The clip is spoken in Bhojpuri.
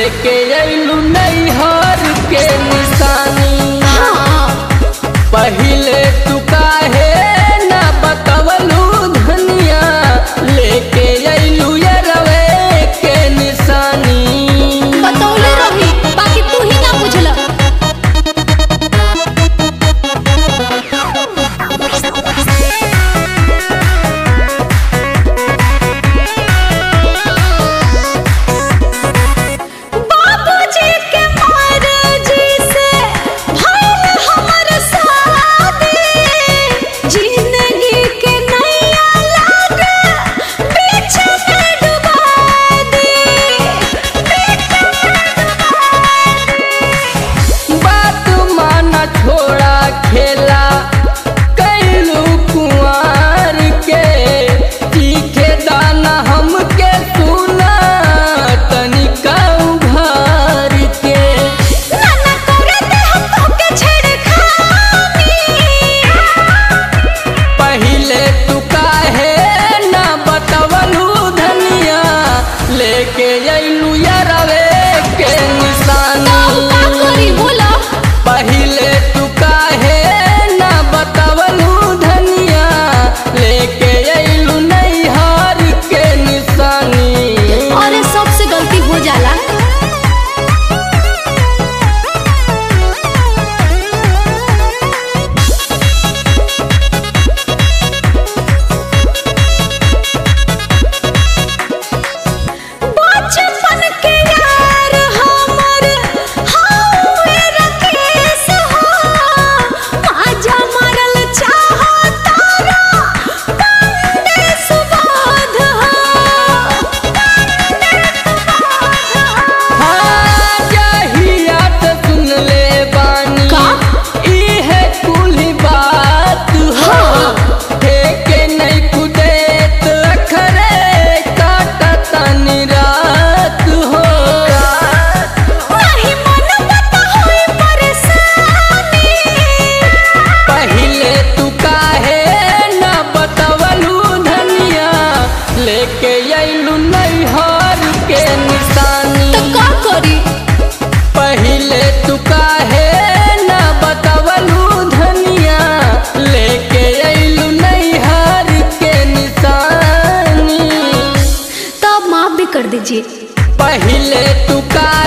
लेके अइलू नैहर के निशानी पहिले तू काहे ना बतवलू धनिया लेके अइलू यरवे के निशानी बतौले रही बाकी तू ही ना बुझल बाबूजी के मर्जी से भइल हमर शादी जिंदगी के नैया लागे बीच में डुबा दी बीच में डुबा बात माना छोड़ा खेला कैलू कुंवर के तीखे दाना हमके सुना तनिका उघार के नाना करे दे हम तोके छेड़खानी पहिले तू काहे ना बतवलू धनिया लेके अइलू यरवे के तो का निशानी करी बोला पहिले तू काहे ना बतवलू धनिया लेके अइलू नैहर के निशानी अरे सबसे गलती हो जाला बचपन के यार हमर हौवे रकेश हो माजा मारल चाहो तारा पंडे सुबोध हो हाँ, जहिया से सुन ले बानी का? इहे कुल बात हो हाँ। ठेके नहीं कुदेत अखरे काटतनी रात हो नहीं मन बता होई परेशानी पहिले तू काहे ना बतवलू धनिया लेके अइलू नैहर के निशानी तो का करी पहिले तू काहे ना बतवलू धनिया लेके अइलू नैहर के निशानी तब माफ भी कर दीजिए पहिले तू का